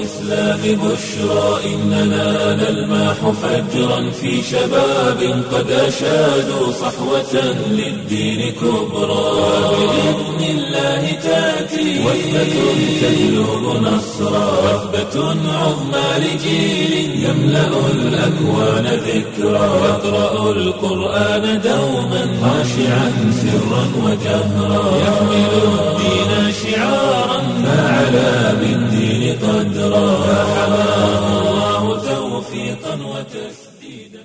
الإسلام بشرى إننا نلمح فجرا في شباب قد أشادوا صحوة للدين كبرى بإذن الله تأتي وثبة تجلب نصرا وثبة عظمى لجيل يملأ الأكوان ذكرا يقرأ القرآن دوما خاشعا سرا وجهرا يحمل الدين شعارا فعلى بالدين قدرا فحماه الله توفيقا وتسديدا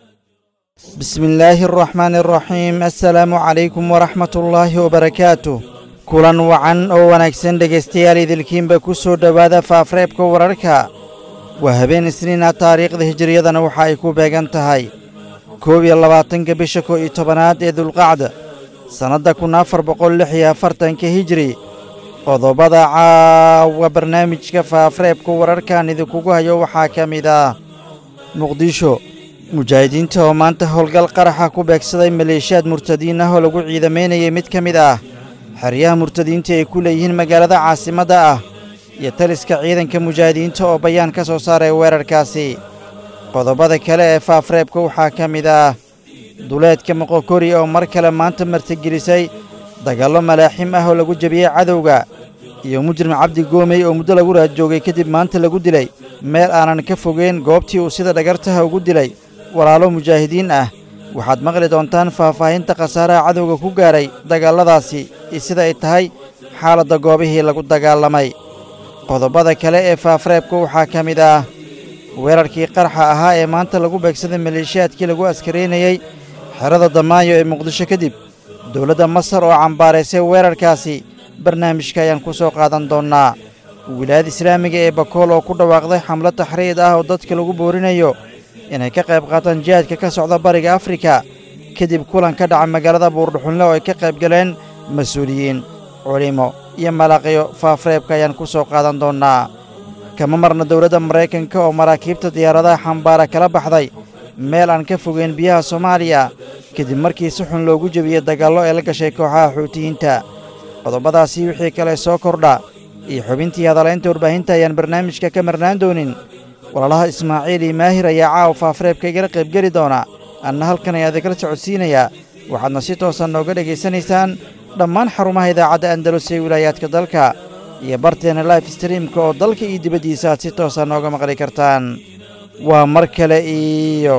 بسم الله الرحمن الرحيم السلام عليكم ورحمة الله وبركاته kulan wacan oo wanaagsan dhegaystayaal idilkiinba ku soo dhowaada faafreebka wararka waa habeen isniina taariikhda hijiriyadana waxa ay ku beegan tahay koob iyo labaatanka bisha kow iyo tobanaad ee dulqacda sannadda kun afar boqol lix iyo afartanka hijiri qodobada caawa barnaamijka faafreebka wararkan idinkugu hayo waxaa ka mid ah muqdisho mujaahidiinta oo maanta howlgal qaraxa ku beegsaday maleeshiyaad murtadiin ah oo lagu ciidamaynayay mid ka mid ah xeryaha murtadiinta ay ku leeyihiin magaalada caasimadda ah iyo taliska ciidanka mujaahidiinta oo bayaan ka soo saaray weerarkaasi qodobada kale ee faafreebka waxaa ka mid ah duleedka moqokori oo mar kale maanta martigelisay dagaallo malaaxim ah oo lagu jebiyey cadowga iyo mujrim cabdi goomey oo muddo lagu raadjoogay kadib maanta lagu dilay meel aanan ka fogeyn goobtii uu sida dhagartaha ugu dilay walaalo mujaahidiin ah waxaad maqli doontaan faahfaahinta khasaaraha cadowga ku gaaray dagaalladaasi iyo sida ay tahay xaaladda goobihii lagu dagaalamay qodobada kale ee faafreebka waxaa ka mid ah weerarkii qarxa ahaa ee maanta lagu beegsaday maleeshiyaadkii lagu askaraynayey xerada damaayo ee muqdisho kadib dowladda masar oo cambaaraysay weerarkaasi barnaamijka ayaan ku soo qaadan doonnaa wilaayada islaamiga ee bakool oo ku dhawaaqday xamlo taxriid ah oo dadka lagu boorinayo inay ka qayb qaataan jihaadka ka socda bariga afrika kadib kulan ka dhaca magaalada buurdhuxunle oo ay ka qayb galeen mas-uuliyiin culimo iyo malaaqiyo faafreebka ayaan ku soo qaadan doonnaa kama marna dowladda maraykanka oo maraakiibta diyaaradaha xambaara kala baxday meel aan ka fogeyn biyaha soomaaliya kadib markii si xun loogu jebiyey dagaallo ee la gashay kooxaha xuutiyiinta qodobadaasii wixii kale soo kordha iyo xubintii hadalaynta warbaahinta ayaan barnaamijka ka marnaan doonin walaalaha ismaaciil iyo maahir ayaa caawa faafreebka igala qaybgeli doona anna halkan ayaa idikala socodsiinayaa waxaadna si toosan nooga dhegaysanaysaan dhammaan xarumaha idaacadda andalus ee wilaayaadka dalka iyo barteena life streamka oo dalka iyo dibaddiisa aad si toosan nooga maqli kartaan waa mar kale iyo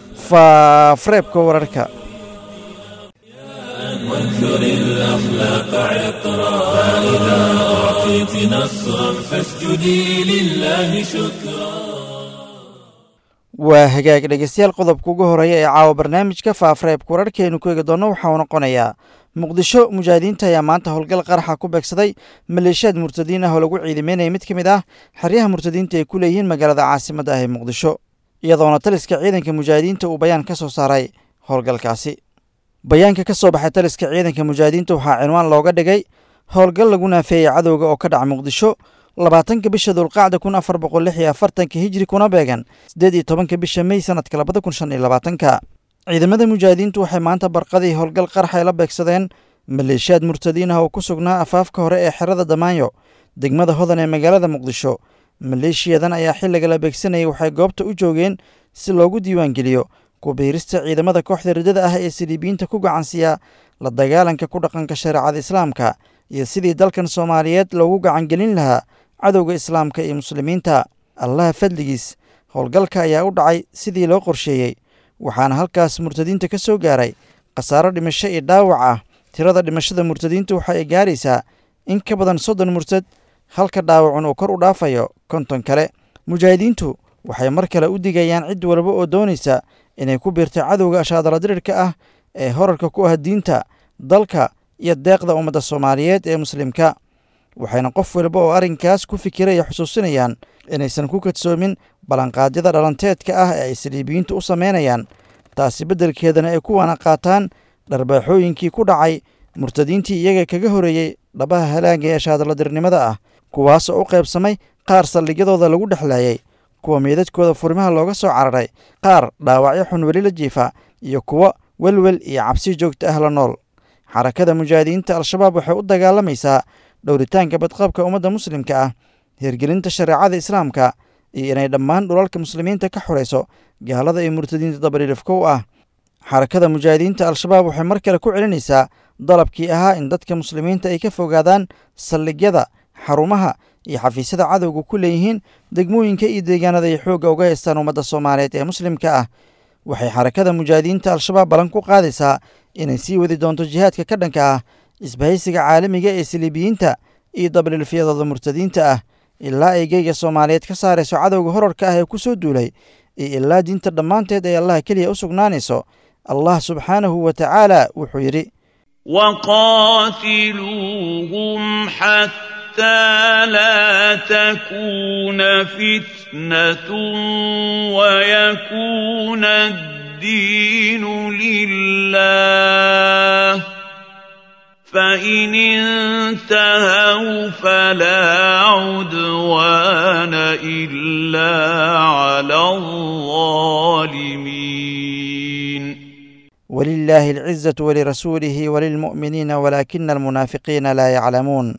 faafreebka wararka وانثر الأخلاق عطرا فإذا أعطيت نصرا فاسجدي لله شكرا waa hagaag dhegaystayaal qodobka ugu horeeya ee caawa barnaamijka faafreebka wararkeenu ku eegi doonno waxaa uu noqonayaa muqdisho mujaahidiinta ayaa maanta howlgal qaraxa ku beegsaday maleeshiyaad murtadiin ah oo lagu ciidameynaya mid ka mid ah xeryaha murtadiinta ay ku leeyihiin magaalada caasimadda ah ee muqdisho iyadoona taliska ciidanka mujaahidiinta uu bayaan ka soo saaray howlgalkaasi bayaanka ka soo baxay taliska ciidanka mujaahidiinta waxaa cinwaan looga dhigay howlgal lagu naafeeyey cadowga oo ka dhaca muqdisho labaatanka bisha dulqacda kun afar boqol lix iyo afartanka hijri kuna beegan siddeed iyo tobanka bisha mey sanadka labada kun shan iyo labaatanka ciidamada mujaahidiintu waxay maanta barqadii howlgal qarxay la beegsadeen maleeshiyaad murtadiin ah oo ku sugnaa afaafka hore ee xerada damaanyo degmada hodan ee magaalada muqdisho maleeshiyadan ayaa xilliga la beegsanayay waxay goobta u joogeen si loogu diiwaangeliyo kubiirista ciidamada kooxda riddada ah ee siliibiyiinta ku gacansiiya la dagaalanka ku dhaqanka shareecada islaamka iyo sidii dalkan soomaaliyeed loogu gacangelin lahaa cadowga islaamka iyo muslimiinta allaha fadligiis howlgalka ayaa u dhacay sidii loo qorsheeyey waxaana halkaas murtadiinta ka soo gaaray khasaaro dhimasho iyo dhaawac ah tirada dhimashada murtadiinta waxa ay gaaraysaa in ka badan soddon murtad halka dhaawacun uu kor u dhaafayo konton kale mujaahidiintu waxay mar kale u digayaan cid walba oo doonaysa inay ku biirtay cadowga ashaadaladirirka ah ee horarka ku ah diinta dalka iyo deeqda ummadda soomaaliyeed ee muslimka waxayna qof walba oo arrinkaas ku fikiraya xusuusinayaan inaysan ku kadsoomin ballanqaadyada dhalanteedka ah ee ay saliibiyiintu u samaynayaan taasi beddelkeedana ay kuwana qaataan dharbaaxooyinkii ku dhacay murtadiintii iyaga kaga horeeyey dhabaha halaaga ee shaadaladirnimada ah kuwaasoo u qaybsamay qaar saldhigyadooda lagu dhexlaayay kuwa meedadkooda furimaha looga soo cararay qaar dhaawacyo xun weli la jiifa iyo kuwo welwel iyo cabsi joogta ah la nool xarakada mujaahidiinta al-shabaab waxay u dagaalamaysaa dhowritaanka badqabka ummadda muslimka ah hirgelinta shareecada islaamka iyo inay dhammaan dhulalka muslimiinta ka xorayso gaalada iyo murtadiinta dabadhilifka u ah xarakada mujaahidiinta al-shabaab waxay mar kale ku celinaysaa dalabkii ahaa in dadka muslimiinta ay ka fogaadaan saldhigyada xarumaha iyo xafiisyada cadowga ku leeyihiin degmooyinka iyo deegaanada ay xoogga uga haystaan ummadda soomaaliyeed ee muslimka ah waxay xarakada mujaahidiinta al-shabaab ballan ku qaadaysaa inay sii wadi doonto jihaadka ka dhanka ah isbahaysiga caalamiga ee saliibiyiinta iyo dabdhilfyadooda murtadiinta ah ilaa ay geyga soomaaliyeed ka saarayso cadowga horarka ah ee ku soo duulay iyo ilaa diinta dhammaanteed ay allah keliya u sugnaanayso allah subxaanahu wa tacaala wuxuu yidhi وقاتلوهم حتى لا تكون فتنة ويكون الدين لله فإن انتهوا فلا عدوان إلا على الظالمين ولله العزة ولرسوله وللمؤمنين ولكن المنافقين لا يعلمون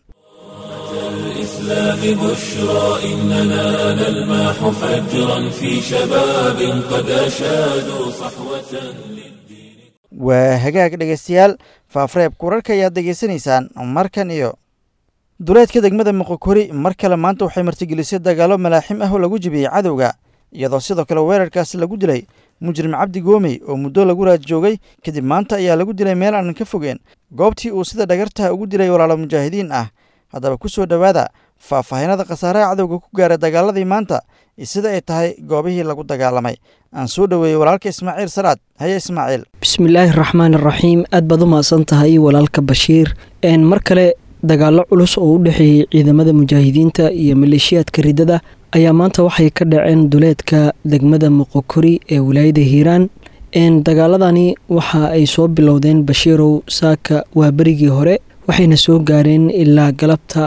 الإسلام بشرى إننا نلمح فجرا في شباب قد أشادوا صحوة للدين waa hagaag dhegaystayaal faafreebka wararka ayaad degeysanaysaan markan iyo duleedka degmada moqokori mar kale maanta waxay martigelisay dagaalo malaaxim ah oo lagu jibiyey cadowga iyadoo sidoo kale weerarkaasi lagu dilay mujrim cabdi goomey oo muddo lagu raad joogay kadib maanta ayaa lagu dilay meel aanan ka fogeen goobtii uu sida dhagartaha ugu dilay walaalo mujaahidiin ah haddaba ku soo dhowaada faahfaahinada khasaaraha cadowga ku gaaray dagaaladii maanta iyo sida ay tahay goobihii lagu dagaalamay aan soo dhoweeyey walaalka ismaaciil salaad haye ismaaciil bismillaahi raxmaan iraxiim aad baad u mahadsan tahay walaalka bashiir mar kale dagaallo culus oo u dhexeeyey ciidamada mujaahidiinta iyo maleeshiyaadka riddada ayaa maanta waxay ka dhaceen duleedka degmada moqokori ee wilaayada hiiraan dagaaladani waxa ay soo bilowdeen bashiirow saaka waa berigii hore waxayna soo gaareen ilaa galabta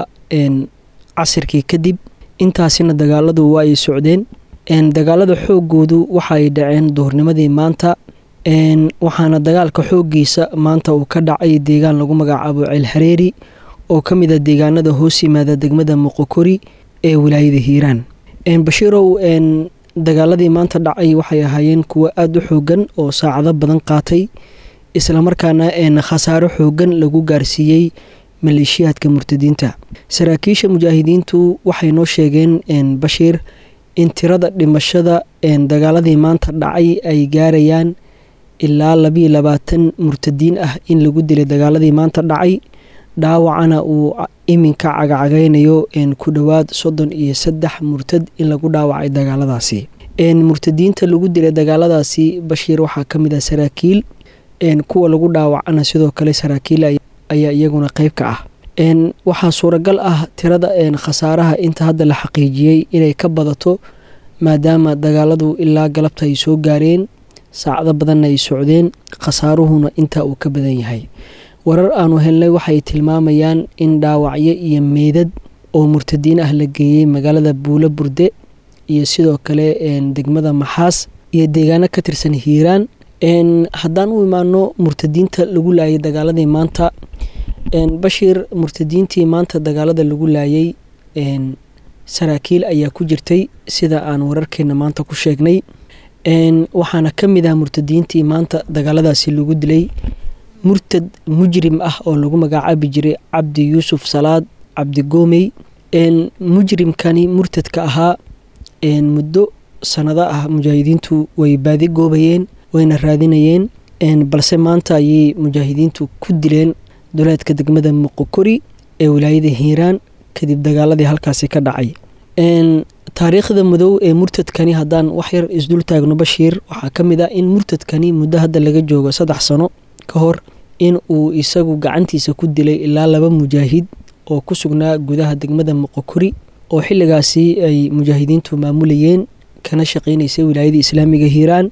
casirkii kadib intaasina dagaaladu waa ay socdeen dagaalada xoogoodu waxa ay dhaceen duhurnimadii maanta waxaana dagaalka xooggiisa maanta uu ka dhacay deegaan lagu magacaabo ceelhareeri oo ka mid a deegaanada hoos yimaada degmada moqokori ee wilaayada hiiraan bashiirow dagaaladii maanta dhacay waxay ahaayeen kuwo aada u xoogan oo saacado badan qaatay islamarkaana khasaaro xoogan lagu gaarsiiyey maleeshiyaadka murtadiinta saraakiisha mujaahidiintu waxay noo sheegeen bashiir in tirada dhimashada dagaaladii maanta dhacay ay gaarayaan ilaa labiyo labaatan murtadiin ah in lagu dilay dagaaladii maanta dhacay dhaawacana uu iminka cagacagaynayo ku dhowaad soddon iyo saddex murtad in lagu dhaawacay dagaaladaasi murtadiinta lagu dilay dagaaladaasi bashiir waxaa ka mid ah saraakiil kuwa lagu dhaawacana sidoo kale saraakiil ayaa iyaguna qeyb ka ah waxaa suuragal ah tirada khasaaraha inta hadda la xaqiijiyey inay ka badato maadaama dagaaladu ilaa galabta ay soo gaareen saacado badanna ay socdeen khasaaruhuna intaa uu ka badan yahay warar aanu helnay waxay tilmaamayaan in dhaawacyo iyo meydad oo murtadiin ah la geeyey magaalada buulo burde iyo sidoo kale degmada maxaas iyo deegaano ka tirsan hiiraan haddaan u imaano murtadiinta lagu laayay dagaaladii maanta bashiir murtadiintii maanta dagaalada lagu laayay saraakiil ayaa ku jirtay sida aan wararkeena maanta ku sheegnay waxaana ka mid ah murtadiintii maanta dagaaladaasi lagu dilay murtad mujrim ah oo lagu magacaabi jiray cabdi yuusuf salaad cabdi goomey mujrimkani murtadka ahaa muddo sanado ah mujaahidiintu way baadi goobayeen wayna raadinayeen balse maanta ayay mujaahidiintu ku dileen duleedka degmada moqokori ee wilaayada hiiraan kadib dagaaladii halkaasi ka dhacay taariikhda madow ee murtadkani haddaan waxyar isdul taagno bashiir waxaa ka mid ah in murtadkani muddo hadda laga joogo saddex sano ka hor in uu isagu gacantiisa ku dilay ilaa laba mujaahid oo ku sugnaa gudaha degmada moqokori oo xilligaasi ay mujaahidiintu maamulayeen kana shaqeynaysay wilaayada islaamiga hiiraan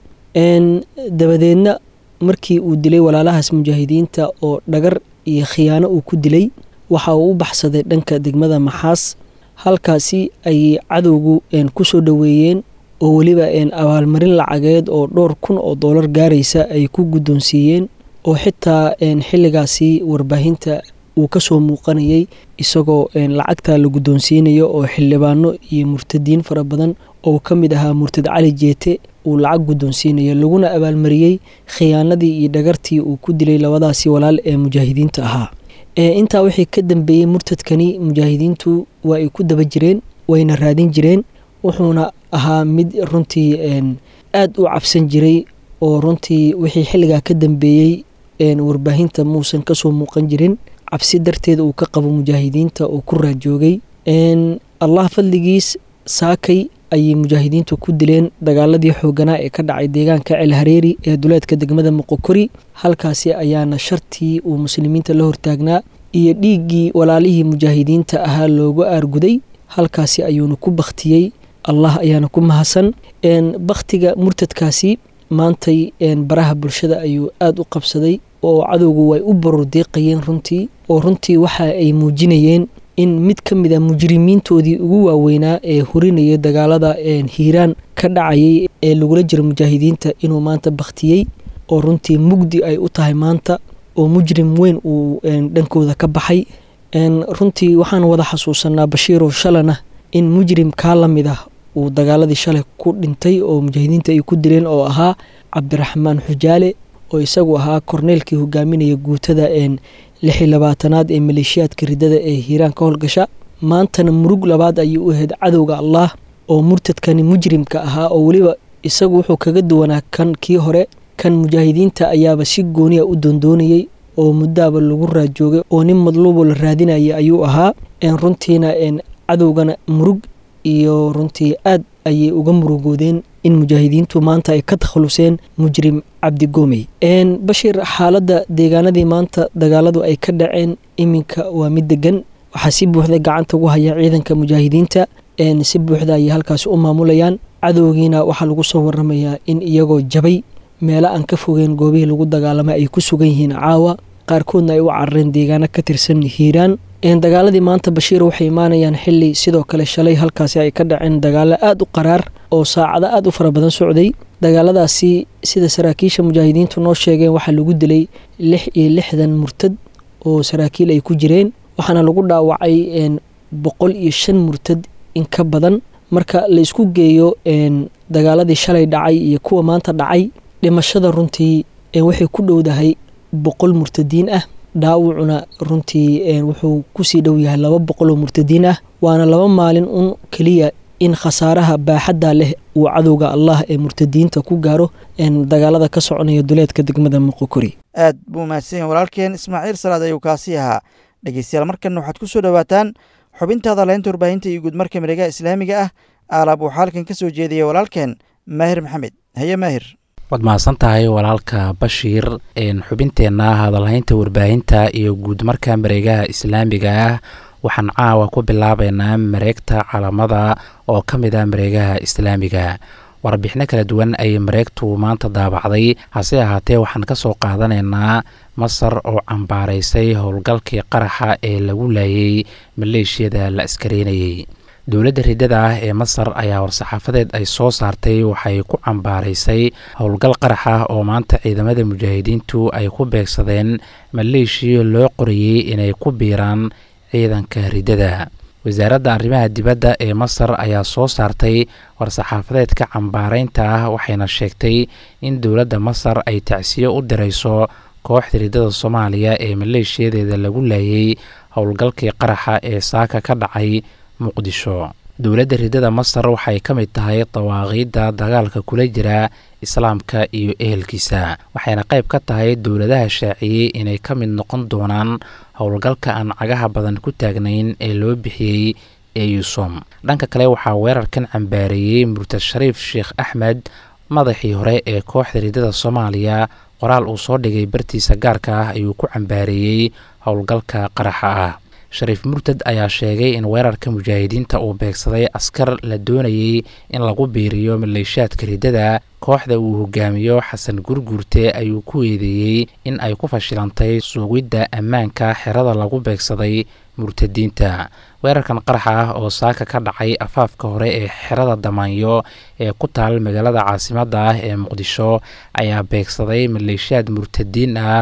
dabadeedna markii uu dilay walaalahaas mujaahidiinta oo dhagar iyo khiyaano uu ku dilay waxa uu u baxsaday dhanka degmada maxaas halkaasi ayay cadowgu ku soo dhoweeyeen oo weliba abaalmarin lacageed oo dhowr kun oo doolar gaaraysa ay ku guddoonsiiyeen oo xitaa xilligaasi warbaahinta uu kasoo muuqanayay isagoo lacagta la guddoonsiinayo oo xildhibaano iyo murtadiin fara badan oo ka mid ahaa murtad cali jeete uu lacag guddoonsiinayo laguna abaalmariyey khiyaanadii iyo dhagartii uu ku dilay labadaasi walaal ee mujaahidiinta ahaa intaa wixii ka dambeeyey murtadkani mujaahidiintu waa ay ku daba jireen wayna raadin jireen wuxuuna ahaa mid runtii aad u cabsan jiray oo runtii wixii xilligaa ka dambeeyey warbaahinta muusan kasoo muuqan jirin cabsi darteed uu ka qabo mujaahidiinta oo ku raajoogay allah fadligiis saakay ayay mujaahidiintu ku dileen dagaaladii xooganaa ee ka dhacay deegaanka ceel hareeri ee duleedka degmada moqokori halkaasi ayaana shartii uu muslimiinta la hortaagnaa iyo dhiiggii walaalihii mujaahidiinta ahaa loogu aarguday halkaasi ayuuna ku bakhtiyey allah ayaana ku mahadsan bakhtiga murtadkaasi maantay baraha bulshada ayuu aada u qabsaday oo cadowgu way u barordeeqayeen runtii oo runtii waxa ay muujinayeen in mid ka mid a mujrimiintoodii ugu waaweynaa ee hurinaya dagaalada hiiraan ka dhacayay ee lagula jira mujaahidiinta inuu maanta bakhtiyey oo runtii mugdi ay u tahay maanta oo mujrim weyn uu dhankooda ka baxay runtii waxaan wada xasuusanaa bashiirow shalana in mujrim kaa la mid ah uu dagaaladii shalay ku dhintay oo mujaahidiinta ay ku dileen oo ahaa cabdiraxmaan xujaale oo isagu ahaa korneelkii hogaaminaya guutada lix iyo labaatanaad ee maleeshiyaadka ridada ee hiiraan ka howlgasha maantana murug labaad ayuu u ahayd cadowga allah oo murtadkani mujrimka ahaa oo weliba isagu wuxuu kaga duwanaa kan kii hore kan mujaahidiinta ayaaba si gooniya u doondoonayey oo muddaaba lagu raajoogay oo nin madluuboo la raadinaya ayuu ahaa runtiina cadowgana murug iyo runtii aad ayay uga murugoodeen in mujaahidiintu maanta ay ka takhaluseen mujrim cabdigoomey bashir xaaladda deegaanadii maanta dagaaladu ay ka dhaceen iminka waa mid degan waxaa si buuxda gacanta ugu haya ciidanka mujaahidiinta si buuxda ayay halkaasi u maamulayaan cadowgiina waxaa lagu soo waramayaa in iyagoo jabay meelo aan ka fogeen goobihii lagu dagaalamay ay ku sugan yihiin caawa qaarkoodna ay u carareen deegaano ka tirsan hiiraan dagaaladii maanta bashiir waxay imaanayaan xili sidoo kale shalay halkaasi ay ka dhaceen dagaalo aada u qaraar oo saacado aada u fara badan socday dagaaladaasi sida saraakiisha mujaahidiintu noo sheegeen waxaa lagu dilay lix iyo lixdan murtad oo saraakiil ay ku jireen waxaana lagu dhaawacay boqol iyo shan murtad in ka badan marka la isku geeyo dagaaladii shalay dhacay iyo kuwa maanta dhacay dhimashada runtii waxay ku dhowdahay boqol murtadiin ah dhaawacuna runtii wuxuu kusii dhow yahay laba boqol oo murtadiin ah waana laba maalin un keliya in khasaaraha baaxadda leh uu cadowga allah ee murtadiinta ku gaaro dagaalada ka soconaya duleedka degmada moqokori aad buu mahadsan yahay walaalkeen ismaaciil salaad ayuu kaasi ahaa dhegeystayaal markanna waxaad ku soo dhowaataan xubintaada leynta warbaahinta iyo guudmarka miregaha islaamiga ah aalaab waxaa halkan ka soo jeedaya walaalkeen maahir maxamed haye maahir waad mahadsan tahay walaalka bashiir xubinteenna hadalhaynta warbaahinta iyo guudmarka mareegaha islaamiga ah waxaan caawa ku bilaabeynaa mareegta calamada oo ka mid ah mareegaha islaamiga warbixino kala duwan ayay mareegtu maanta daabacday hase ahaatee waxaan ka soo qaadanaynaa masar oo cambaaraysay howlgalkii qaraxa ee lagu laayay maleeshiyada la askareynayay dowladda riddada ah ee masar ayaa war-saxaafadeed ay soo saartay waxay ku cambaaraysay howlgal qarax ah oo maanta ciidamada mujaahidiintu ay ku beegsadeen maleeshiya loo qorayey inay ku biiraan ciidanka riddada wasaaradda arrimaha dibadda ee masar ayaa soo saartay war-saxaafadeedka cambaaraynta ah waxayna sheegtay in dowladda masar ay tacsiyo u dirayso kooxda riddada soomaaliya ee maleeshiyadeeda lagu laayay howlgalkii qaraxa ee saaka ka dhacay muqdisho dowladda riddada masar waxay ka mid tahay dawaaqiidda dagaalka kula jira islaamka iyo ehelkiisa waxayna qayb ka tahay dowladaha shaaciyey inay ka mid noqon doonaan howlgalka aan cagaha badan ku taagnayn ee loo bixiyey eusom dhanka kale waxaa weerarkan cambaareeyey murtad shariif sheekh axmed madaxii hore ee kooxda riddada soomaaliya qoraal uu soo dhigay bartiisa gaarka ah ayuu ku cambaareeyey howlgalka qaraxa ah shariif murtad ayaa sheegay in weerarka mujaahidiinta uu beegsaday askar la doonayey in lagu biiriyo maleeshaadka riddada kooxda uu hogaamiyo xasan gurguurte ayuu ku eedeeyey in ay ku fashilantay suugidda ammaanka xerada lagu beegsaday murtadiinta weerarkan qaraxa ah oo saaka ka dhacay afaafka hore ee xerada damaanyo ee ku taal magaalada caasimadda ah ee muqdisho ayaa beegsaday maleeshiyaad murtadiin ah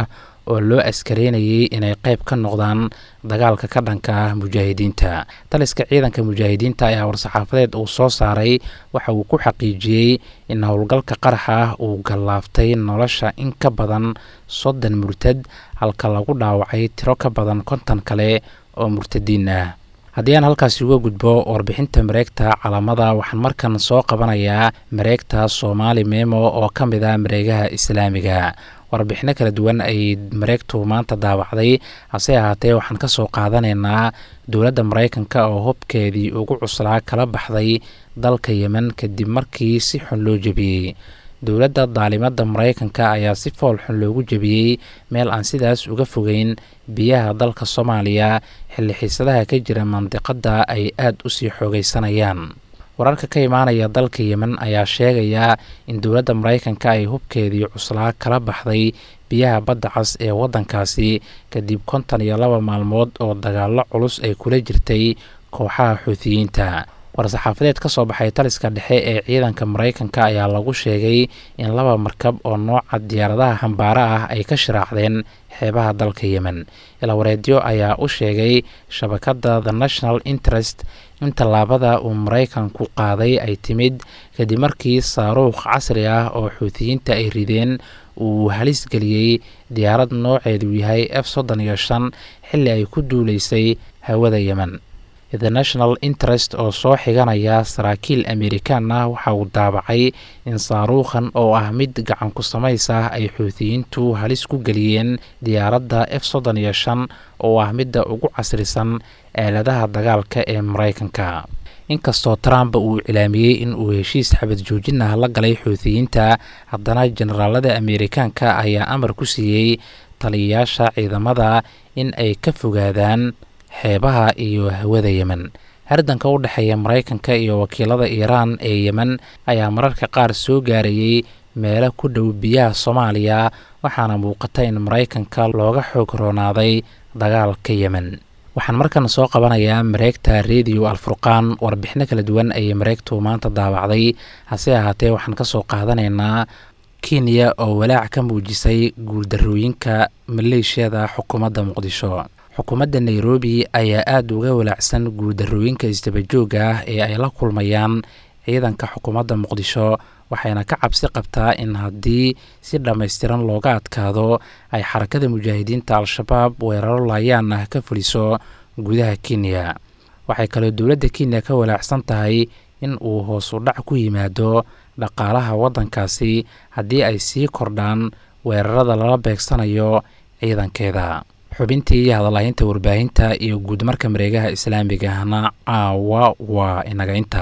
oo loo askareynayay inay qayb ka noqdaan dagaalka ka dhanka ah mujaahidiinta taliska ciidanka mujaahidiinta ayaa war-saxaafadeed uu soo saaray waxa uu ku xaqiijiyey in howlgalka qaraxa ah uu gallaaftay nolosha in ka badan soddon murtad halka lagu dhaawacay tiro ka badan konton kale oo murtadiin ah haddii aan halkaasi uga gudbo warbixinta mareegta calamada waxaan markan soo qabanayaa mareegta soomaali memo oo ka mid ah mareegaha islaamiga warbixino kala duwan ayay mareegtu maanta daawacday hase ahaatee waxaan ka soo qaadanaynaa dowladda maraykanka oo hubkeedii ugu cuslaa kala baxday dalka yemen kadib markii si xun loo jebiyey dowladda daalimada maraykanka ayaa si fool xun loogu jebiyey meel aan sidaas uga fogeyn biyaha dalka soomaaliya xilli xiisadaha ka jira mandiqadda ay aada u sii xoogeysanayaan wararka ka imaanaya dalka yemen ayaa sheegaya in dowladda maraykanka ay hubkeedii cuslaa kala baxday biyaha badda cas ee waddankaasi kadib konton iyo laba maalmood oo dagaallo culus ay kula jirtay kooxaha xuutiyiinta war-saxaafadeed ka soo baxay taliska dhexe ee ciidanka maraykanka ayaa lagu sheegay in laba markab oo nooca diyaaradaha xambaara ah ay ka shiraacdeen xeebaha dalka yemen ilawareedyo ayaa u sheegay shabakadda the national interest in tallaabada uu maraykanku qaaday ay timid kadib markii saaruukh casri ah oo xuutiyiinta ay rideen uu halis geliyey diyaarad nooceedu yahay f soddon iyo shan xilli ay ku duuleysay hawada yemen the national interest oo soo xiganaya saraakiil amerikaan ah waxa uu daabacay in saaruukhan oo ah mid gacan ku samays ah ay xuutiyiintu halis ku geliyeen diyaaradda f soddon iyo shan oo ah midda ugu casrisan aaladaha dagaalka ee maraykanka inkastoo trump uu cilaamiyey in uu heshiis xabad joojin ah la galay xuutiyiinta haddana generaalada amerikaanka ayaa amar ku siiyey taliyayaasha ciidamada in ay ka fogaadaan xeebaha iyo hawada yemen hardanka u dhexeeya maraykanka iyo wakiilada iiraan ee yemen ayaa mararka qaar soo gaarayay meelo ku dhow biyaha soomaaliya waxaana muuqata in maraykanka looga xoog roonaaday dagaalka yemen waxaan markan soo qabanayaa mareegta rediyo alfurqaan warbixino kala duwan ayay mareegtu maanta daawacday hase ahaatee waxaan ka soo qaadanaynaa kenya oo walaac ka muujisay guuldarooyinka maleeshiyada xukuumadda muqdisho xukuumadda nairobi ayaa aada uga walaacsan guuldarooyinka isdabajooga ah ee ay la kulmayaan ciidanka xukuumadda muqdisho waxayna ka cabsi qabtaa in haddii si dhammaystiran looga adkaado ay xarakada mujaahidiinta al-shabaab weeraro laayaan ah ka fuliso gudaha kenya waxay kaloo dowladda kenya ka walaacsan tahay in uu hoos u dhac ku yimaado dhaqaalaha waddankaasi haddii ay sii kordhaan weerarada lala beegsanayo ciidankeeda xubintii hadalhaynta warbaahinta iyo guudmarka mareegaha islaamigahna caawa waa inaga inta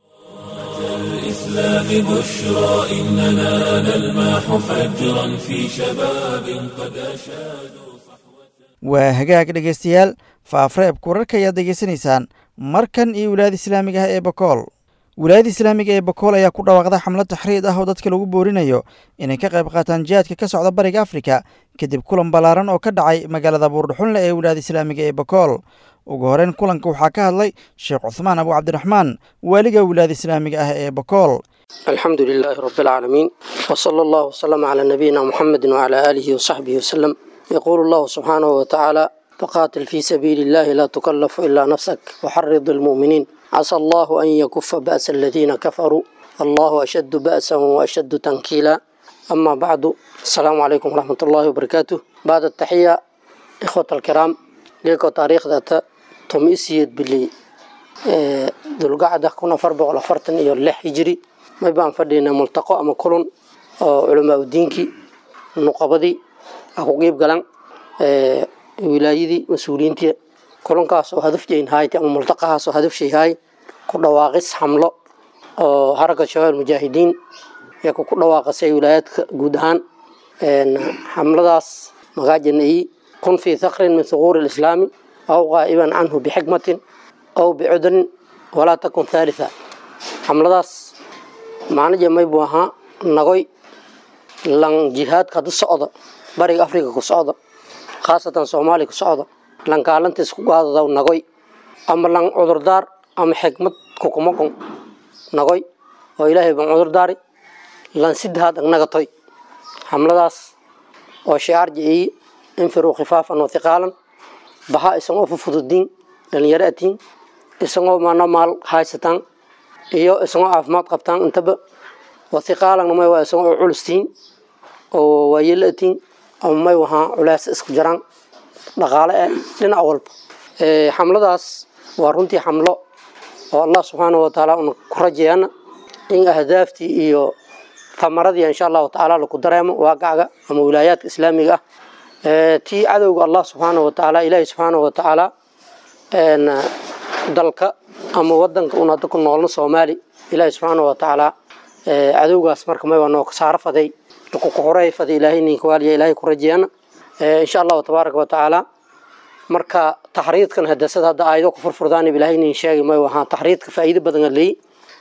الإسلام بشرى إننا نلمح فجرا في شباب قد أشادوا waa hagaag dhegaystayaal faafreebka wararka ayaad degeysanaysaan markan iyo wilaayada islaamiga ah ee bakool wilaayada islaamiga ee bakool ayaa ku dhawaaqda xamlad taxriid ah oo dadka lagu boorinayo inay ka qayb qaataan jihaadka ka socda bariga afrika kadib kulan ballaaran oo ka dhacay magaalada buurdhuxunle ee wilaayada islaamiga ee bakool ugu horeyn kulanka waxaa ka hadlay sheekh cuhmaan abu cabdiraxmaan waaliga wilaayada islaamiga ah ee bakool alxamdu lilaahi rabi alcaalamiin wsala allahu wslama calaa nabiyina muxamedi wcalaa aalihi wasaxbihi wasalam yaquulu allahu subxaanahu watacaala faqaatil fii sabiili illahi laa tukallafu ilaa nafsak waxarid almu'miniin casa allahu an yakufa ba'sa aladiina kafaruu allahu ashaddu ba'san waashaddu tankiila ama bacdu asalaamu calaykum waraxmat ullaahi wabarakaatuh bacda taxiya ikhwat alkiraam geeko taariikhdata tomisiyed bili dulgacda kun afar boqol afartan iyo lix hijiri may baan fadhiynay multaqo ama kulun oo culamaa udiinkii nuqabadii a ku qiib galan wilaayadii mas-uuliyiintii kulankaas oo hadafjayn haayt ama multaqahaas oo hadafshay haay ku dhawaaqis xamlo oo xaraka shabaab mujaahidiin ee ku dhawaaqasay wilaayaadka guud ahaan xamladaas magaajanayi kun fii thakrin min thuquuri lislaami aw qaa'iban canhu bixikmatin aw bicudrin walaa takun thalitha xamladaas macnaje may buu ahaa nagoy lan jihaadka hadu socda bariga afrika ku socda khaasatan soomaaliya ku socda lan kaalantiis ku gaadadaw nagoy ama lan cudurdaar ama xikmad kukumakon nagoy oo ilaahay ban cudurdaari lan sidahaad agnagatoy xamladaas oo shicaar jiciyi infiruu khifaafan wa hiqaalan baha isagoo fufududiin dhalinyaro atiin isagoo maana maal haysataan iyo isagoo caafimaad qabtaan intaba wa hiqaalan may waa isagoo culustiin oo waayelo atiin ama may wahaa culeys isku jiraan dhaqaale eh dhinac walba xamladaas waa runtii xamlo oo allah subxaanahu watacaala una ku rajeeyana in ahdaaftii iyo tamaradii insha allahu tacaala laku dareemo waaqacga ama wilaayaadka islaamiga ah tii cadowga allah subxaanahu watacaala ilaahi subxaanahu watacaala dalka ama wadanka un hadda ku noolna soomaali ilaahi subxaanahu watacaala cadowgaas marka may waa noo kasaaro faday lakukuxuray faday ilaahay ninka waaliya ilaahay ku rajeeyana insha allahu tabaaraka watacaala marka taxriidkan hadasada hadda aayado ku furfurdaan ilaahay nin sheegay may wahaan taxriidka faa'iido badan leey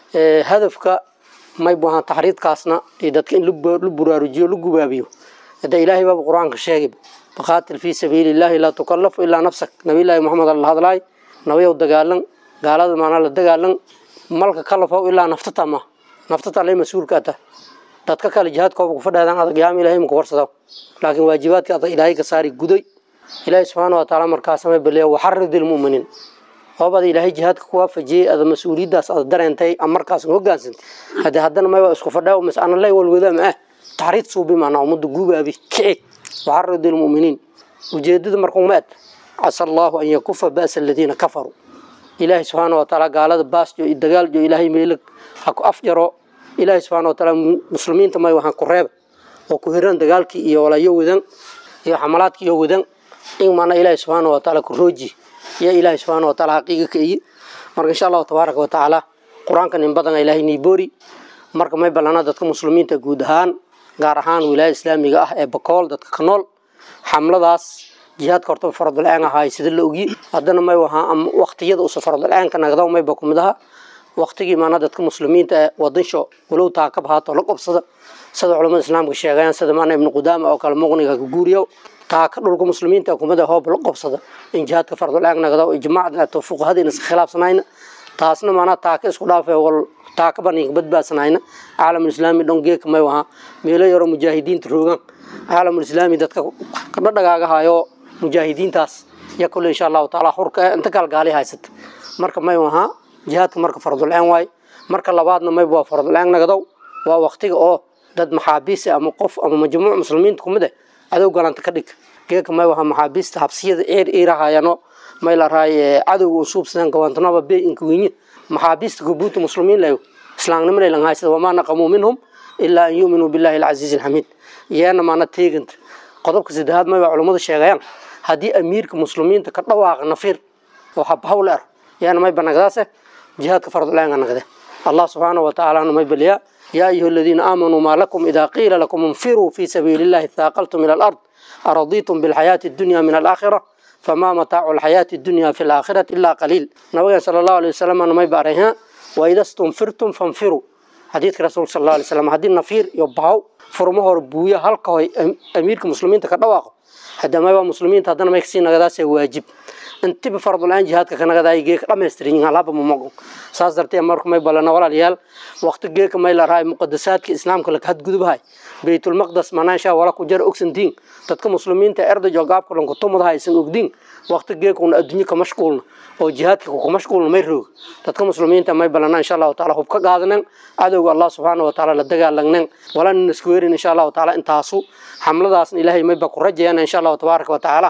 hadafka may wahaan taxriidkaasna iyo dadka in la buraarujiyo la gubaabiyo hadda ilaahay baaba qur-aanka sheegay faqaatil fii sabiili illaahi laa tukallafu ilaa nafsak nabiyullaahi maxamed alla hadlaay nabayow dagaalan gaalada maanaa la dagaalan malka kalafow ilaa naftata ma naftata lay mas-uulka ata dadka kale jihaadkooba ku fadhaadaan adag yaama ilaahay maku warsado laakiin waajibaadka adag ilaahay ka saari guday ilaahay subxaana watacaala markaasama baleeya waxarid ilmu'miniin hoobada ilaahay jihaadka ku waafajiyey ada mas-uuliyaddaas ada dareentay ama markaas hogaansantay haddii haddana may waa isku fadhaa mas ana lay walwadaa ma ah taxriid suubi maanaa ummadda guubaabi kici waxarid ilmu'miniin ujeedada markuuma ad casa allahu an yakufa ba'sa aladiina kafaruu ilaahay subxaana watacaala gaalada baasjo iyo dagaaljo ilaahay meelag ha ku afjaro ilaahay subxaana watacaala muslimiinta may waxaan ku reeba oo ku hiran dagaalkii iyo walayo wadan iyo xamalaadkii iyo wadan in maana ilaahay subxaana watacaala ku rooji iyo ilaahay subxaana watacaala xaqiiqa ka iyi marka insha allahu tabaaraka watacaala qur-aankan in badan ilaahay niiboori marka may ballana dadka muslimiinta guud ahaan gaar ahaan wilaayada islaamiga ah ee bakool dadka ka nool xamladaas jihaadka horta faradul-aan ahaay sida la ogi haddana may wahaa ama waqtiyada usa faradul-aanka nagdaw mayba ku mid aha waqtigii maana dadka muslimiinta ee wadansho walow taakab haato la qobsada sida culamada islaamka sheegayaan sida maana ibnu qudaama oo kale muqniga ka guuriyo taaka dhulka muslimiinta kumada hoob la qobsada in jihaadka faradul-aan nagdaw ijmaacda ato fuqahadiina iska khilaafsanayna taasna maanaa taaka isku dhaafay wal taaka baninka badbaadsanayna caalamul islaami dhon geeka may wahaa meelo yaro mujaahidiinta roogaan caalamul islaami dadka kadhadhagaagahayo mujaahidiintaas ya kule insha allahu taala xurka inta gaalgaali haysata marka may wahaa jihaadka marka faradul-aan waay marka labaadna mayb waa faradul-aan nagdow waa waqtiga oo dad maxaabiis ama qof ama majmuuc muslimiinta kumid eh cadow galanta ka dhig geeka may wahaa maxaabiista habsiyada eer eerahaayano may la raay cadowga usuubsadeen gawantanaba be inka wenye maxaabiista gubuuta muslimiin layo islaamnimo laylan haysada wamaa naqamuu minhum ilaa an yuuminuu billahi alcasiizi alxamiid yeena maana teeganta qodobka saddexaad may baa culummadu sheegayaan haddii amiirka muslimiinta ka dhawaaqa nafiir oo habhawl er yaana may banagdaase jihaadka faradulaanga nagde allah subxaanahu watacaala may baliyaa yaa ayuha aladiina aamanuu maa lakum idaa qiila lakum infiruu fii sabiili illahi thaaqaltum ila alard aradiitum bilxayaati addunya min alaakhira famaa mataacu alxayaati addunya fi alaakhirati ilaa qaliil nabigan sala allahu alay wasalam may baarayha waida stunfirtum fanfiruu xadiidka rasuulka sal allahu alay wasalam haddii nafiir iyo bahaw furmo hore buuya halka hoy amiirka muslimiinta ka dhawaaqo hadamaba muslimiinta haddana may kasii nagadaasee waajib intiba faradul-aan jihaadka ka nagadaay geeka dhamaystirin halaba mamogo saas dartee marka may balana walaalayaal waqti geeka may la rahay muqadasaadka islaamka laka hadgudubahay baytulmaqdas manaansha wala ku jara ogsantiin dadka muslimiinta erdajo gaabka dhanku tumadaha aysan ogdiin waqti geeka una adduunyo ka mashquulna oo jihaadka ku mashquulna may roog dadka muslimiinta may balana insha allahu taala hub ka qaadanan cadowga allah subxaana wataala la dagaalagnan walana isku weerin insha allahu taala intaasu xamladaasna ilaahay mayba ku rajayana insha allahu tabaaraka watacaala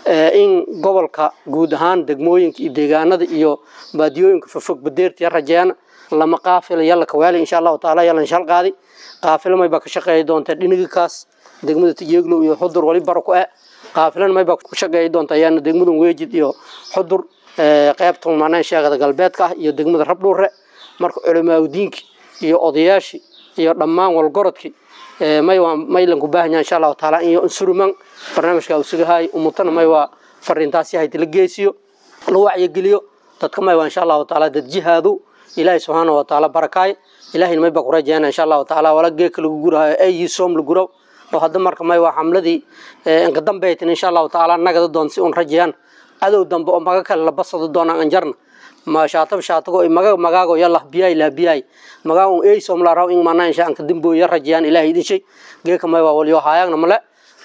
in gobolka guud ahaan degmooyinka iyo deegaanada iyo baadiyooyinka fofog badeertiya rajayana lama qaafila yalla kawaali insha allahu taala yalla shal qaadi qaafilo mayba ka shaqeeyi doonta dhinigikaas degmada tijeeglow iyo xudur wali baro ku eh qaafilan mayba ku shaqeeyi doonta ayaana degmadan weejid iyo xudur qeybta manaan sheegada galbeedka ah iyo degmada rabdhuure marka culamaauddiinki iyo odayaashii iyo dhammaan walgorodkii may waa maylan ku baahan yahay insha allahu taala in insuruman barnaamijka uu sugahay umutana may waa fariintaasi hayd la geesiyo la wacyigeliyo dadka may waa insha allahu taala dad jihaadu ilaahay subxaana wa taala barakaay ilaahayna may baa ku rajayana insha allahu taala wala geeka lagu gurahayo ay soom la guraw oo hadda marka may waa xamladii inka dambaytin insha allahu taala nagada doon si un rajayaan cadow dambe oo maga kale la basado doonaan anjarna ma shaatab shaatago maga magaago yalla biyay la biyay magaago ay som la raw in mana insha anka dimbo ya rajayaan ilaahay idin shay geeka may waa waliyo haayagna male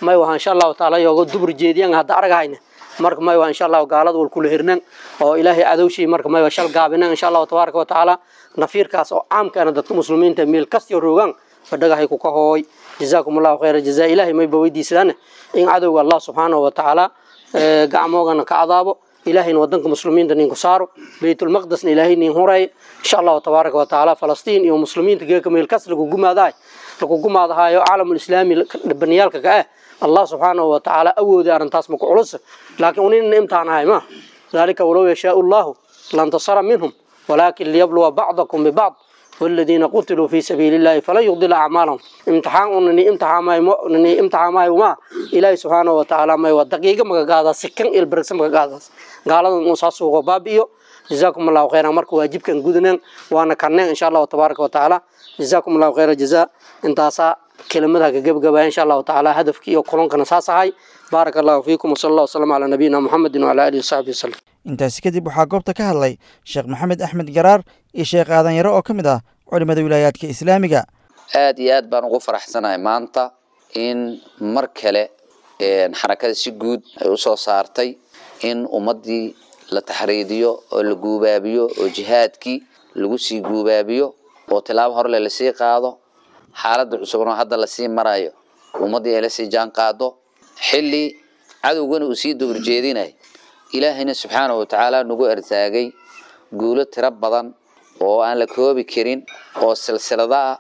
may waha insha allahu taala yooga dubur jeediyan hadda argahayna marka may waa insha allahu gaalada wal kula hirnan oo ilaahay cadowshii marka may waa shal gaabinan insha allahu tabaaraka wa tacaala nafiirkaas oo caamkaana dadka muslimiinta meel kastiyo roogaan fadhagahay ku ka hooy jazaakum allahu khayra jazaa ilaahay mayba weydiisadaan in cadowga allah subxaanahu wa tacaala gacmoogana ka cadaabo ilaahayna wadanka muslimiinta ninku saaro baytulmaqdisna ilaahay nin huray insha allahu tabaaraka wa tacaala falastiin iyo muslimiinta geeka meel kas lagu gumaadaay lagu gumaadahayo caalamulislaami baniyaalka ka ah allah subxaanahu wa tacaala awoodi arrintaas maku culus laakiin unina imtixaanahay ma dalika walow yashaau llahu lantasara minhum ولكن ليبلو بعضكم ببعض والذين قتلوا في سبيل الله فلن يضل أعمالهم امتحان أنني امتحان ما أنني امتحان ما وما إلهي سبحانه وتعالى ما ودقيقة ما قاعدة سكن البركس ما قاعدة قال نصاص وبابيو جزاكم الله خيرا مرك واجب كان جودنا وأنا كان إن شاء الله تبارك وتعالى جزاكم الله خير جزاء انتاسا كلمتها جب جب إن شاء الله تعالى هدفك يقولون كان ساسا هاي بارك الله فيكم وصلى الله وسلم على نبينا محمد وعلى آله وصحبه وسلم intaasi kadib waxaa goobta ka hadlay sheekh maxamed axmed garaar iyo sheekh aadan yaro oo ka mid ah culimmada wilaayaadka islaamiga aada iyo aad baan ugu faraxsanahay maanta in mar kale xarakada si guud ay usoo saartay in ummaddii la taxriidiyo oo la guubaabiyo oo jihaadkii lagu sii guubaabiyo oo tilaabo horle lasii qaado xaaladda cusubnoo hadda lasii marayo ummaddii ay lasii jaan qaado xilli cadowgana uu sii dowrjeedinay ilaahayna subxaanahu watacaala nagu ertaagay guulo tiro badan oo aan la koobi karin oo silsilada ah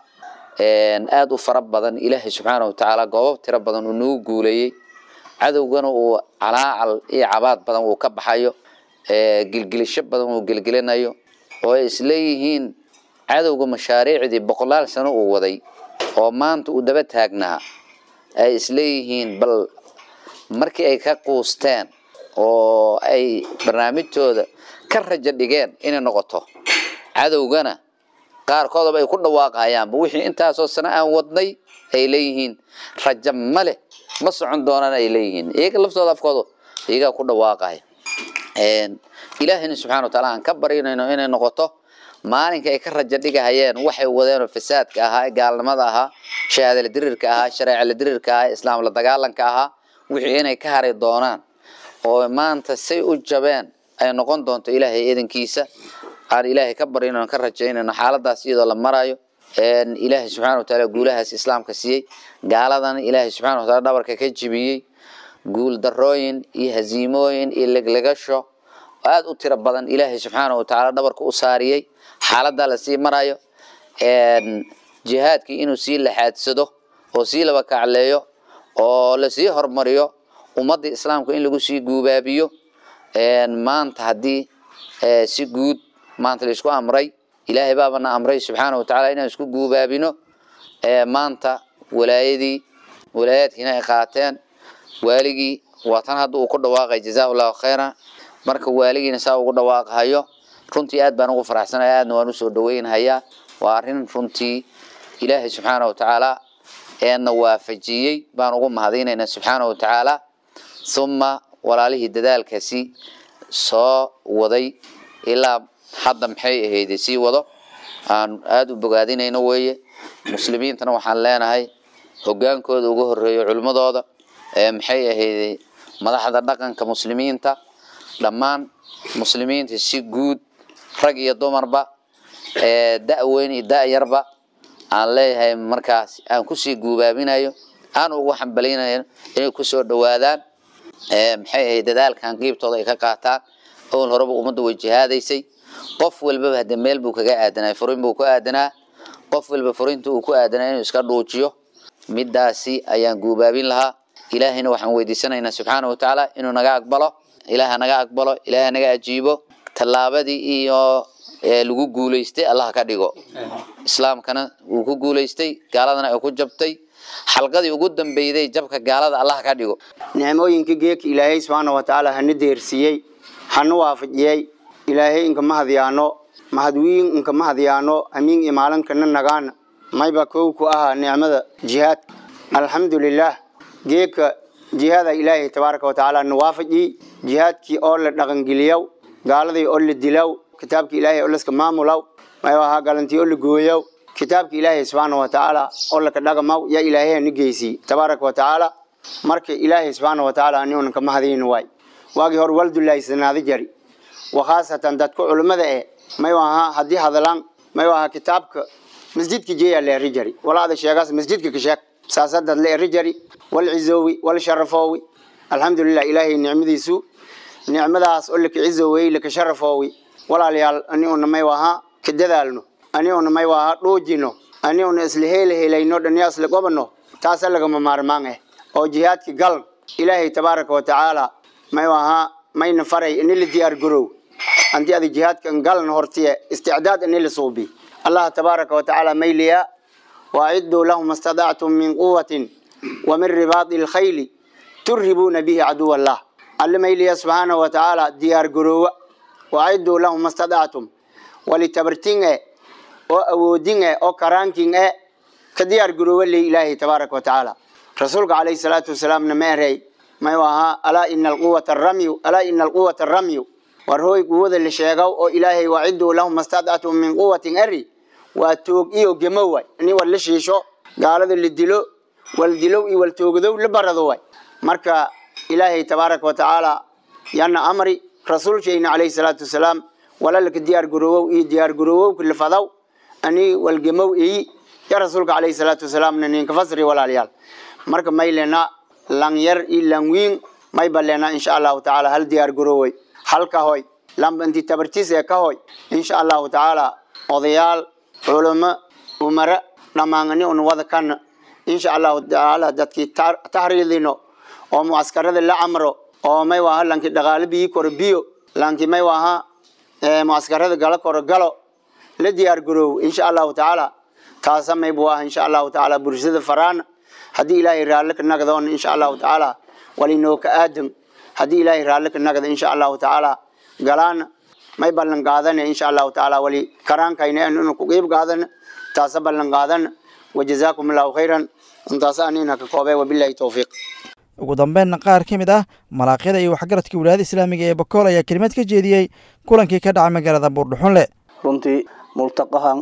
aada u fara badan ilaahay subxaanahu watacaala goobab tiro badan uu nagu guuleeyey cadowgana uu calaacal iyo cabaad badan uu ka baxayo gilgilisho badan uu gelgelinayo oo ay isleeyihiin cadowga mashaariicdii boqolaal sano uu waday oo maanta uu daba taagnaa ay isleeyihiin bal markii ay ka quusteen oo ay barnaamijtooda ka rajo dhigeen inay noqoto cadowgana qaarkoodaba ay ku dhawaaqayaanba wixii intaasoo sano aan wadnay ay leeyihiin rajo ma leh ma socon doonaan ay leeyihiin iyaga laftooda afkooda iyagaa ku dhawaaqaya ilaahayna subxana wataala aan ka barinayno inay noqoto maalinka ay ka rajo dhigahayeen waxay wadeenoo fasaadka ahaa gaalnimada ahaa shahaadala dirirka ahaa shareecala dirirka ahaa islaam la dagaalanka ahaa wixii inay ka hari doonaan oo maanta say u jabeen ay noqon doonto ilaahay idankiisa aan ilaahay ka barinayno ka rajaynayno xaaladaas iyadoo la marayo ilaahay subxana wataala guulahaas islaamka siiyey gaaladana ilaahay subxana wataala dhabarka ka jibiyey guul darooyin iyo haziimooyin iyo leglegasho aada u tiro badan ilaahay subxaana watacaala dhabarka u saariyey xaaladaa lasii marayo jihaadkii inuu sii laxaadsado oo sii laba kacleeyo oo lasii hormariyo ummadda islaamka in lagu sii guubaabiyo maanta haddii si guud maanta laisku amray ilaahay baabana amray subxaana watacaala inaan isku guubaabino maanta walaayadii walaayaadkiina ay qaateen waaligii waa tan hadda uu ku dhawaaqay jazaahu llahu khayran marka waaligiina saa ugu dhawaaqahayo runtii aad baan ugu faraxsanaya aadna waan usoo dhaweynhayaa waa arrin runtii ilaahay subxaana watacaala eena waafajiyey baan ugu mahadinaynaa subxaana watacaala uma walaalihii dadaalkaasi soo waday ilaa hadda maxay ahayde sii wado aan aada u bogaadinayno weeye muslimiintana waxaan leenahay hogaankooda uga horeeyo culimmadooda maxay ahayde madaxda dhaqanka muslimiinta dhammaan muslimiinta si guud rag iyo dumarba da-weyn iyo da-yarba aan leeyahay markaas aan kusii guubaabinayo aan ugu xambalaynayo inay kusoo dhawaadaan maxay ahayd dadaalkan qiibtooda ay ka qaataan awal horeba ummadda way jihaadaysay qof walbaba hadde meel buu kaga aadanaa furin buu ku aadanaa qof walba furinta uu ku aadanaa inuu iska dhuujiyo midaasi ayaan guubaabin lahaa ilaahayna waxaan weydiisanaynaa subxaana watacaala inuu naga aqbalo ilaaha naga aqbalo ilaaha naga ajiibo tallaabadii iyo lagu guulaystay allah ka dhigo islaamkana wuu ku guulaystay gaaladana ay ku jabtay xalqadii ugu dambeyday jabka gaalada allah ka dhigo nicmooyinka geeka ilaahay subxaana watacaala hana deersiyey hana waafajiyey ilaahay inka mahadyaano mahadwiin inka mahadyaano amiin iyo maalinkana nagaana mayba kow ku ahaa nicmada jihaadka alxamdulilaah geeka jihaada ilaahay tabaaraka watacaala na waafajiy jihaadkii oo la dhaqangeliyow gaaladii oo la dilow kitaabka ilaahay oo laska maamulaw may ahaa galantii oo la gooyow kitaabka ilaahay subxaana watacaala oo laka dhaqamaw yaa ilaahay hana geysiy tabaaraka watacaala marka ilaahay subxaana watacaala aniuna kama hadayn waay waagii hore waldullaahisanaada jari wakhaasatan dadka culimmada eh may ahaa haddii hadalaan may ahaa kitaabka masjidka jeeyaa la eri jari walaada sheegaas masjidka ka sheeg saasadad la eri jari wal cizoowi wal sharafoowi alxamdulilah ilaahay nicmadiisu nicmadaas oo laka cizoowey laka sharafoowi walaalayaal aniuna may ahaa ka dadaalno aniuna may ahaa dhuujino aniuna isla heela helayno dhaniya isla gobano taasa lagama maarmaan eh oo jihaadka gal ilaahay tabaaraka watacaala may ahaa mayna faray ini la diyaar garow anti ada jihaadka galna hortiye isticdaad ini la suubi allah tabaaraka watacaala mayliya waaciduu lahum astadactum min quwatin wa min ribaadi lkhayli turhibuuna bihi caduw allah alle mayliya subxaanahu watacaala diyaar garoowa waaciduu lahum astadactum walitabartin e oo awoodin e oo karaankin e ka diyaar garoowa le ilaahay tabaaraka watacaala rasuulka calayhi salaatu wasalaamna ma erey may ahaa alaa ina alquwata aramyu alaa ina alquwata aramyu war hooy quwada la sheegaw oo ilaahay waciduu lahum astadactum min quwatin eri waa toog iyo gemo waay ini war la shiisho gaalada la dilo wal dilow iyo wal toogdow la barado waay marka ilaahay tabaaraka watacaala yana amri rasuulkeena calayhi salaatu wasalaam walalaka diyaar garoowow iyo diyaar garoowow lafadaw ani walgemow iyi ya rasuulka calayhi salaatu wasalaamna ninka fasri walaalayaal marka may lena lang yar iyo lang wiin may balena insha allahu tacaala hal diyaar garoowey halka hoy lamba inti tabartiis ee ka hoy insha allahu tacaala odayaal culamo umara dhammaangani un wada kana insha allahu tacaala dadkii tahriidino oo mucaskarada la camro oo may waaha lanki dhaqaale biyi koro biyo lanki may waaha mucaskarada gala koro galo la diyaar garoow insha allahu tacaala taasa may bu ah insha allahu tacaala bulshada faraana haddii ilaahay raalli ka nagdoon insha allahu tacaala walinoo ka aadan haddii ilaahay raalli ka nagda insha allahu tacaala galaana may ballan qaadana insha allahu tacaala wali karaankayna inu ku qiib qaadana taasa ballan qaadana wajazaakum allahu khayran intaasa anina ka koobay wabillahi towfiiq ugu dambeynna qaar ka mid ah malaaqyada iyo waxgaradka wilaayada islaamiga ee bakool ayaa kelimad ka jeediyey kulankii ka dhacay magaalada buurdhuxunle runtii multaqahan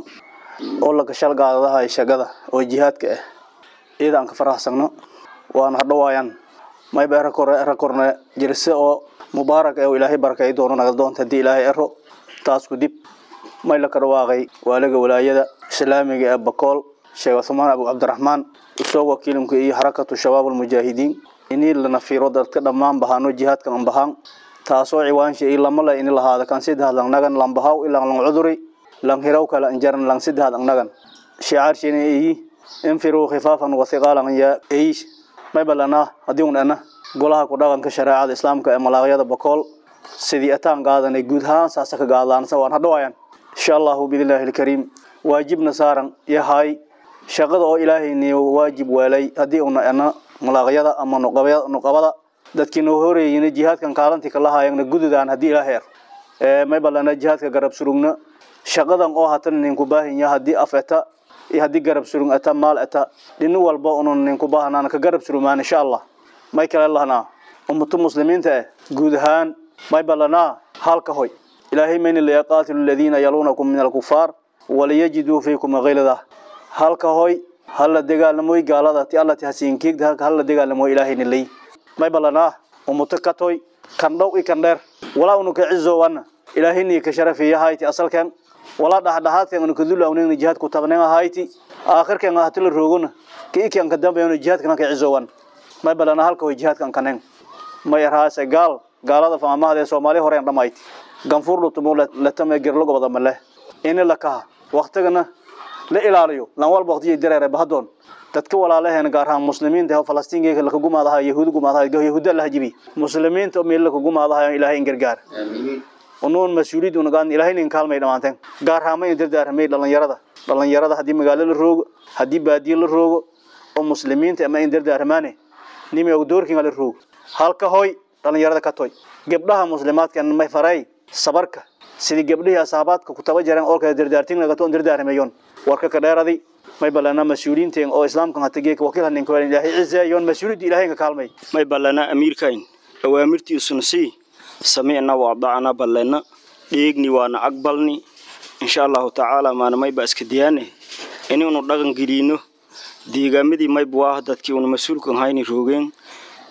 oo la gashalgaadadaha shagada oo jihaadka ah iyada aan ka faraxsagno waana hadhowaayaan mayba era korne jirse oo mubaarak ee ilaahay barakay doono naga doonta haddii ilaahay ero taas ku dib may la ka dhawaaqay waaliga walaayada islaamiga ee bakool sheekh cumaan abu cabdiraxmaan usoo wakiilimka iyo xarakatu shabaab almujaahidiin inii lana fiiro dadka dhammaan bahaano jihaadkan an bahaan taasoo ciwaansha iyo lama le ini lahaada kan sidaad lang nagan lang bahaw ilang lang cuduri lang hiraw kala anjaran lang sidaad ang nagan shicaarshina iyi infiruu khifaafan wathiqaalan ya eish may balanaa haddii un ana golaha ku dhaqanka shareecada islaamka ee malaaqyada bakool sidii ataan qaadanay guud ahaan saasa ka gaadlaansa waan hadhawaayan insha allahu biidnillaahi alkariim waajibna saaran yahay shaqada oo ilaahayni waajib weelay haddii una ana malaaqyada ama nuqabada dadkii noo horeeyina jihaadkan kaalantii kala haayagna gududaan haddii ilaahay er may balana jihaadka garab surugna shaqadan oo hatan ninku baahinya haddii af eta iyo haddii garab surug eta maal eta dhini walba unun ninku baahnaan ka garab surumaan insha allah may kale lahnaa ummatu muslimiinta eh guud ahaan may balanaa halka hoy ilaahay mayni layaqaatilu aladiina yaluunakum min alkufaar waliyajiduu fiikum gilda halka hoy hala dagaalamoy gaalada ti alla ti hasiinkiigda hala dagaalamoy ilaahayni lay may balanaa ummuto katoy kan dhow i kan dheer walaa unu ka cizowana ilaahayni ka sharafiya hayti asalkan walaa dhaxdhaxaadkan unu kadula unigna jihaad ku tabnen hayti aakhirkan hatila roogona ka ikan ka dambayna jihaadkan ka cizowan may balanaa halka hoy jihaadkan kanen may raase gaal gaalada faamahada ee soomaali horeen dhamayti ganfuur dhutumu latame gerlogo wada male ini lakaha waqtigana la ilaaliyo lan walba waqtiyo dareere bahadoon dadka walaalaheen gaar ahaan muslimiinta oo falastiinka laka gumaadaha yahuud gumaadaha yahuuda la hajibi muslimiinta meel laka gumaadaha ilaahay in gargaar unuun mas-uuliyad unagaan ilaahay in kaalmay dhamaanteen gaar ahaan may dardaarmay dhalinyarada dhalinyarada haddii magaalo la roogo haddii baadiyo la roogo oo muslimiinta ama in dardaarmaane nimi og doorkiinga la roogo halka hoy dhalinyarada ka toy gabdhaha muslimaadka may faray sabarka sidii gabdhihii asaabaadka ku taba jareen oo kale dardaartin laga toon dardaarmayoon warka ka dheeraday may balana mas-uuliyiinteen oo islaamkan hata geeka wakiil hanin ka ilaahay cizeeyoon mas-uuliyadda ilaahay ka kaalmay may balana amiirkayn awaamirtiisuna sii samicna waadacna balena dheegni waana aqbalni insha allahu tacaala maana mayba iska diyaane inaynu dhaqan gelino deegaamadii mayba waa dadkii una mas-uulkan hayni roogeen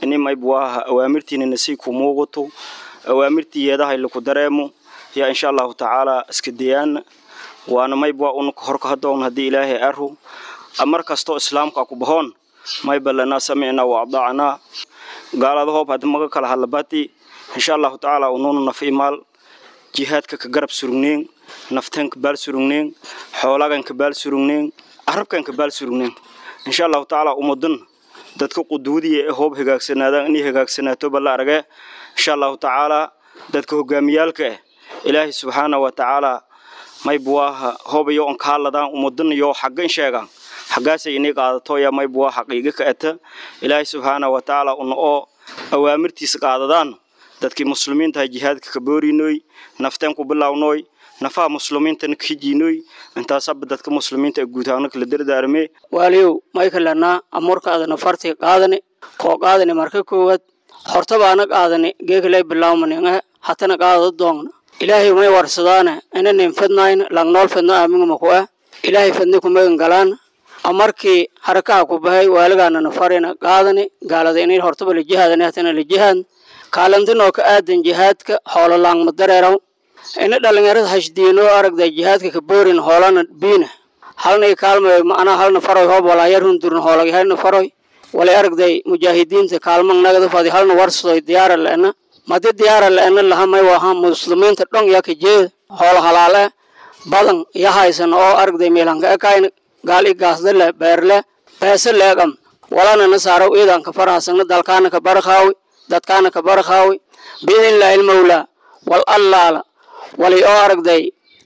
ini mayb waaha awaamirtiina nasii ku muuqato awaamirtii yeedahay laku dareemo yaa insha allahu tacaala iska dayaana waana mayb waa una horka hadoon haddii ilaahay aru mar kastoo islaamka ku bahoon mayba lanaa samicnaa wa adacnaa gaalada hoob haddi maga kala hadlabati insha allahu tacaala unuuna naf imaal jihaadka ka garab surugneen nafteen ka baal surugneen xoolagan ka baal surugneen carabkan ka baal surugneen insha allahu tacaala umadan dadka quduudiya ee hoob hagaagsanaadaan inay hagaagsanaato balla arage insha allahu tacaala dadka hogaamiyaalka ah ilaahay subxaana wa tacaala mayb waaha hoobayo on kaaladaan umadan iyo xaggan sheegaan xaggaasay inay qaadato yaa mayb waa xaqiiga ka ata ilaahay subxaana wa tacaala una oo awaamirtiisa qaadadaan dadkii muslimiintaha jihaadka ka boorinoy nafteen ku bilawnooy nafaha muslimiintana ka hijiinoy intaasaba dadka muslimiinta ee guud ahaana kala dardaarmee waaliyow maykalanaa amurkaadana farti qaadani koo qaadani marka koowaad hortabaana qaadani geekalay bilaawmaninga hatana qaadada doongna ilaahay may warsadaana inanin fadnayn langnool fadno aaminguma ku ah ilaahay fadni kumagan galaan amarkii harakaha ku bahay waaligaanana farina qaadani gaalada inay hortaba la jihaadani hatana la jihaad kaalantinoo ka aadan jihaadka hoolo laangma dareeraw ina dhalinyarada hashdiinoo aragda jihaadka ka boorin hoolana biina halnay kaalmay macnaa halna faroy hoob walaayar hundurna hoolagi halna faroy walay aragday mujaahidiinta kaalmang nagada fadi halna warsadoy diyaara leena madi diyaara leena laha may waha muslimiinta dhong yaa ka jeeda hoolo halaale badan ya haysan oo aragday meelanka ekayna gaal i gaasdale beerle beese leegam walana na saaraw iidanka farahasagna dalkaana ka barakaawi dadkaana ka barakaawi biidnillahi ilmawlaa wal allaala walay oo aragday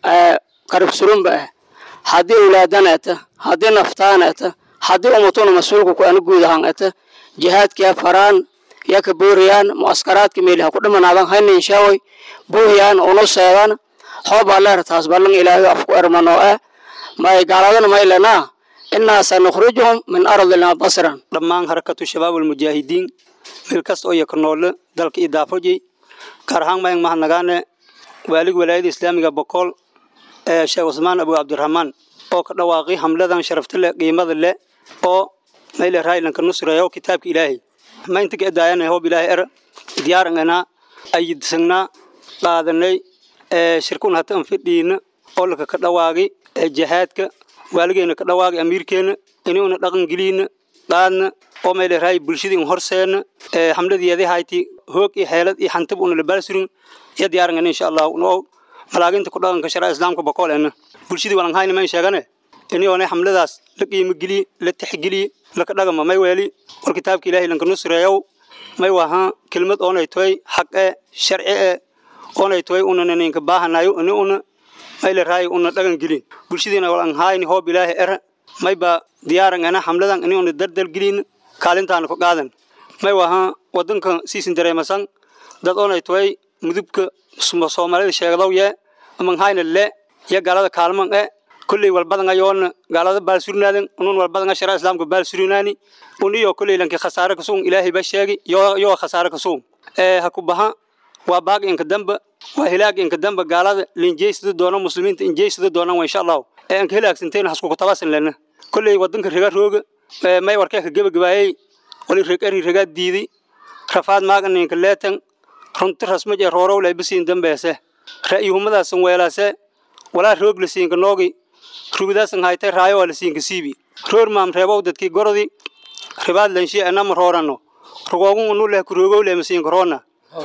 karib surunba ah haddii awlaadana eta haddii naftaana eta haddii umatuna mas-uulka ku ana guud ahaan eta jihaadkia faraan ya ka booriyaan mu'askaraadka meeliha ku dhimanaadan haynin shaaway buuhiyaan unu seedan hoobaa leer taas ballan ilaahay afku ermanoo ah may gaaladana maylanaa innaa sanukhrijuhum min ardina basran dhammaan harakatu shabaab almujaahidiin meel kasta oo yaka noole dalka idaafojay gaar ahaan mayan mahadnagaane waalig walaayada islaamiga bokool ee sheekh cusmaan abu cabdiraxmaan oo ka dhawaaqay hamladan sharafta leh qiimada leh oo mayle raaylanka nusreeyo kitaabka ilaahay maynta ka edaayana hoob ilaahay er diyaaranganaa ayidsangnaa qaadanay ee shirkun hata anfidhiina oo laka ka dhawaaqay ee jihaadka waaligeena ka dhawaaqay amiirkeena inuuna dhaqan geliina qaadna oo mayle raay bulshadii un horseena ee hamladeedii hayti hoog iyo xeelad iyo xantib una labaalsurin iyo diyaarangana insha allah noo malaaginta ku dhaqanka sharaa islaamka bokoolena bulshadii walan hayna mayn sheegane iniyoona xamladaas la qiimo geliye la tixgeliye laka dhagama may weeli war kitaabka ilaahay lanka nusreeyow may waha kelmad oonay toy xaq e sharci e oonay toy unana ninka baahanayo ini una mayle raay una dhagan gelin bulshadiina walan hayni hoob ilaahay era may ba diyaarangana xamladan ini una dardal gelin kaalintaana ku qaadan may waha wadanka siisin dareemasan dad oonay toy mudubka soomaalida sheegdow yee aman hayna le iyo gaalada kaalman e kulley walbadan ayoona gaalada baalsurinaadan unun walbadan ashara islaamka baalsurinaani un iyo kulley lanki khasaare kasuun ilaahay ba sheegi yoo khasaare kasuun ee ha ku baha waa baaq inka damba waa hilaag inka damba gaalada linjeysada doona muslimiinta injeysada doonaan waa insha allahu ee anka hilaagsanteen haskuku tabasan lena kulley wadanka rega rooga may warkee ka gebagabaayey wali reg eri regaa diiday rafaad maagan ninka leetan runti rasmaj ee roorow laybasiin dambeese ra'yihummadaasan weelaase walaa roog la siinka noogi rubidaasan haytay raayo waa la siinka siibi roor maam reebow dadkii gorodi ribaad lanshi anama roorano rugoogun unu leh kuroogow leh masiinka roona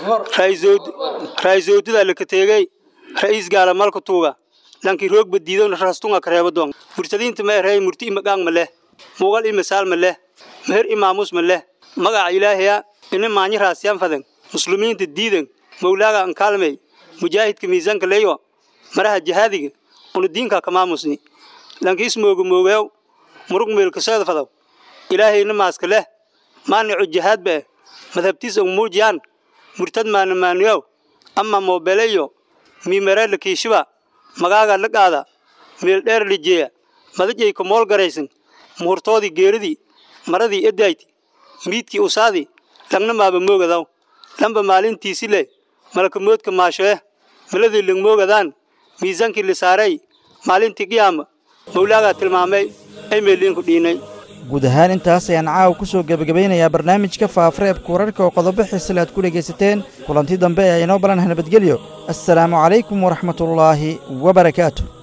raayzoodidaa laka teegay ra'iis gaala malka tuuga lanki roog badiidowna rastunga kareebo doon murtadiinta ma erey murti imagaang ma leh mugal imasaal ma leh meher imaamus ma leh magaca ilaahaya ina maanyi raasiyaan fadan muslimiinta diidan mawlaaga an kaalmay mujaahidka miisaanka leeyo maraha jihaadiga una diinka kamaamusni lankiis mooga moogeew murug meelkaseeda fadaw ilaahayna maaska leh maanicu jihaad bee madhabtiis ang muujiyaan murtad maana maaniyow ama moobeleyo miimare la kiishiba magaaga la qaada meel dheer la jeeya madajay ka mool garaysan muhurtoodii geeridii maradii edayti miidkii usaadii langna maaba moogadaw lamba maalintiisi leh malakamoodka maashoe maladii langmoogadaan miisaankii la saaray maalintii qiyaama mawlaagaa tilmaamay ay meeliinku dhiinay guud ahaan intaas ayaan caawa ku soo gebagabaynayaa barnaamijka faafareebka wararka oo qodobo xiisale aad ku dhegaysateen kulanti dambe ee inoo balanah nabadgelyo assalaamu calaykum waraxmatullaahi wabarakaatu